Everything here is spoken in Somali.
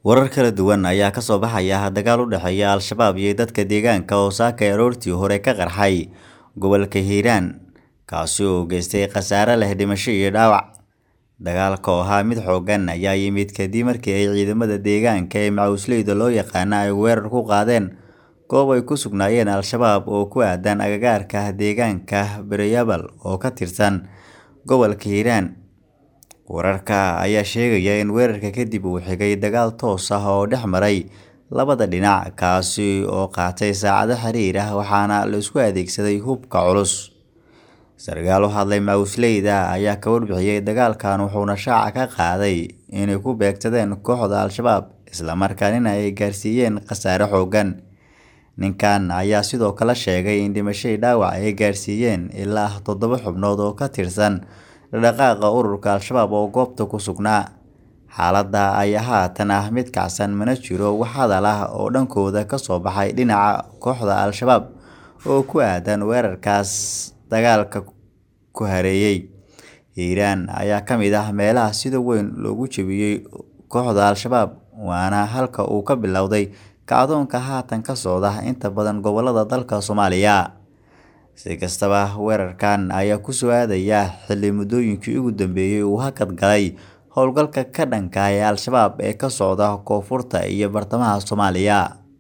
Warar kala duwan ayaa ka soo baxaya dagaal u dhexeeya Al-shabaab iyo dadka deegaanka oo saaka aroortii hore ka qarxay gobolka Hiiraan, kaasi oo geystay khasaare leh dhimasho iyo dhaawac. Dagaalka oo ahaa mid xooggan ayaa yimid kadib markii ay ciidamada deegaanka ee macawisleyda loo yaqaan ay weerar ku qaadeen goob ay ku sugnaayeen Al-shabaab oo ku aadan agagaarka deegaanka Beroyabal oo ka tirsan gobolka Hiiraan. Wararka ayaa sheegaya in weerarka kadib uu xigay dagaal toos ah oo dhex maray labada dhinac, kaasi oo qaatay saacado xiriir ah waxaana la isku adeegsaday hubka culus. Sarkaal u hadlay macawisleyda ayaa ka warbixiyay dagaalkan wuxuuna shaaca ka qaaday inay ku beegsadeen kooxda Al-shabaab isla markaana ay gaarsiiyeen khasaare xooggan. Ninkan ayaa sidoo kale sheegay in dhimasho iyo dhaawac ay gaarsiiyeen ilaa toddoba xubnood oo ka tirsan dhaqdhaqaaqa ururka Al-shabaab oo goobta ku sugnaa. Xaaladda ayaa haatan ah mid kacsan mana jiro wax hadal ah oo dhankooda ka soo baxay dhinaca kooxda Al-shabaab oo ku aadan weerarkaas dagaalka ku hareeyay. Hiiraan ayaa ka mid ah meelaha sida weyn loogu jabiyay kooxda Al-shabaab waana halka uu ka bilowday kacdoonka haatan ka socda inta badan gobollada dalka Soomaaliya. Si kastaba, weerarkan ayaa ku soo aadaya xilli muddooyinkii ugu dambeeyay uu hakad galay howlgalka ka dhanka ah Al-shabaab ee ka socda koonfurta iyo bartamaha Soomaaliya.